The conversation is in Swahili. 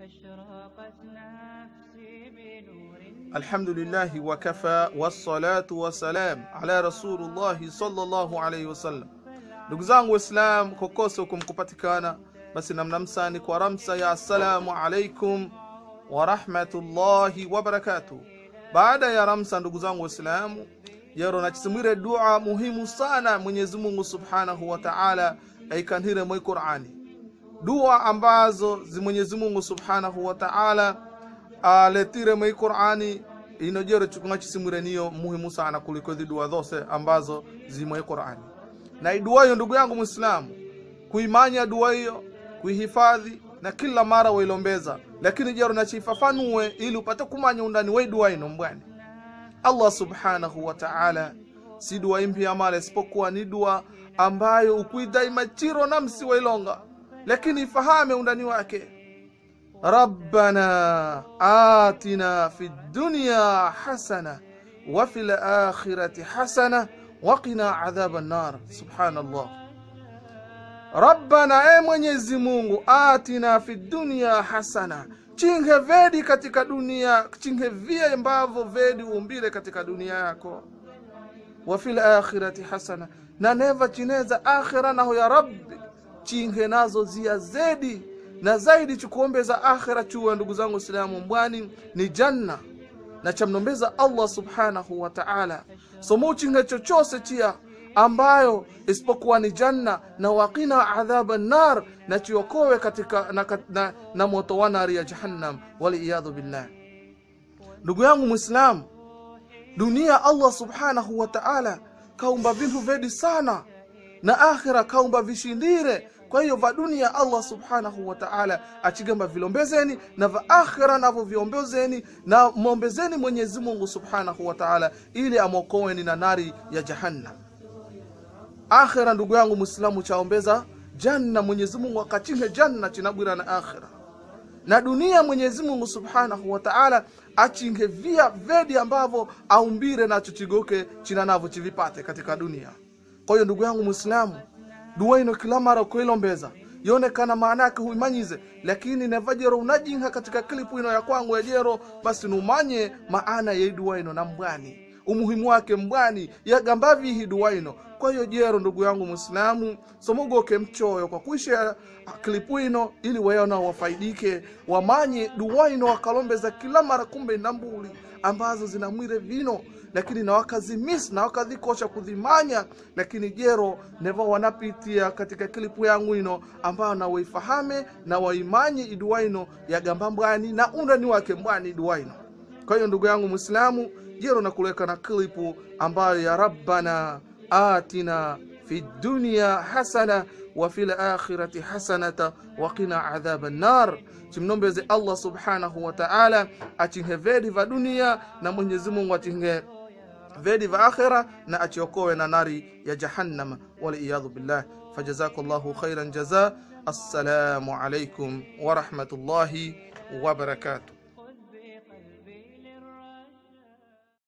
أشرقت نفسي بنور الحمد لله وكفى والصلاة والسلام على رسول الله صلى الله عليه wasallam ndugu zangu waislam kokose huko mkupatikana basi namnamsani kwa ramsa ya assalamu alaikum warahmatullahi wabarakatuh baada ya ramsa ndugu zangu waislamu yero nachisimwire dua muhimu sana mwenyezi mungu subhanahu wa taala aikanhire mwi qurani dua ambazo zi mwenyezi mungu subhanahu wa taala aletire mwi qurani inojero chukunga chisimwire niyo muhimu sana kuliko hizi dua zose ambazo zimwe qurani na idua hiyo ndugu yangu mwislamu kuimanya dua hiyo kuihifadhi na kila mara wailombeza lakini jero nachifafanue ili upate kumanya undani wa dua ino mbwani allah subhanahu wa taala si dua impya mala isipokuwa ni dua ambayo ukuidaima chiro namsi wailonga lakini ifahame undani wake rabbana atina fi dunya hasana wa fi lakhirati hasana waqina adhaba nar subhanallah rabbana e mwenyezi mungu atina fi dunya hasana chinge vedi katika dunia chinge vie ambavyo vedi umbile katika dunia yako wa fil akhirati hasana na neva chineza akhira naho ya rabbi chinge nazo zia zedi na zaidi chikuombeza akhira chuwa ndugu zangu islamu mbwani ni janna na chamnombeza allah subhanahu wa taala somo chinge chochose chia ambayo isipokuwa ni janna na waqina adhaba nar na chiokowe katika na, na, na moto wa nari ya jahannam waliyadhu billah ndugu yangu mwislamu dunia allah subhanahu wa taala kaumba vintu vedi sana na akhira kaumba vishindire kwa hiyo va dunia allah subhanahu wa taala achigamba vilombezeni na va akhira navo viombezeni na mwombezeni mwenyezi mungu subhanahu wa taala ili amwokoweni na nari ya jahannam akhira ndugu yangu mwislamu chaombeza janna mwenyezi mungu akachinge janna chinabwira na akhira na dunia mwenyezi mungu subhanahu wa taala achinge via vedi ambavyo aumbire nacho chigoke china navo chivipate katika dunia kwa hiyo ndugu yangu mwislamu dua ino kila mara kuilombeza yonekana maana yake huimanyize lakini nevajero unajinha katika klipu ino ya kwangu ya jero basi numanye maana ya dua ino na mbwani umuhimu wake mbwani yagambavihi dua ino kwa hiyo jero ndugu yangu mwislamu somogoke mchoyo kwa kuisha klipu ino ili wayona wafaidike wamanye dua ino wakalombeza kila mara kumbe ndambuli ambazo zinamwire vino lakini na wakazimisi na wakadhikosha kudhimanya lakini jero neva wanapitia katika klipu yangu ino ambayo na waifahame na waimanye idua ino yagamba mbwani na undani wake mbwani idua ino kwa hiyo ndugu yangu mwislamu jero nakuleka na klipu ambayo ya rabbana atina fi dunya hasana wa fi lakhirati hasanata waqina adhaba nnar chimnombeze allah subhanahu wa taala achinhe vedi va dunia na mwenyezi mungu achinhe vedi va akhira na achiokowe na nari ya jahannama waliyadhu billah fajazaku llahu khairan jaza assalamu alaikum warahmatullahi wabarakatuh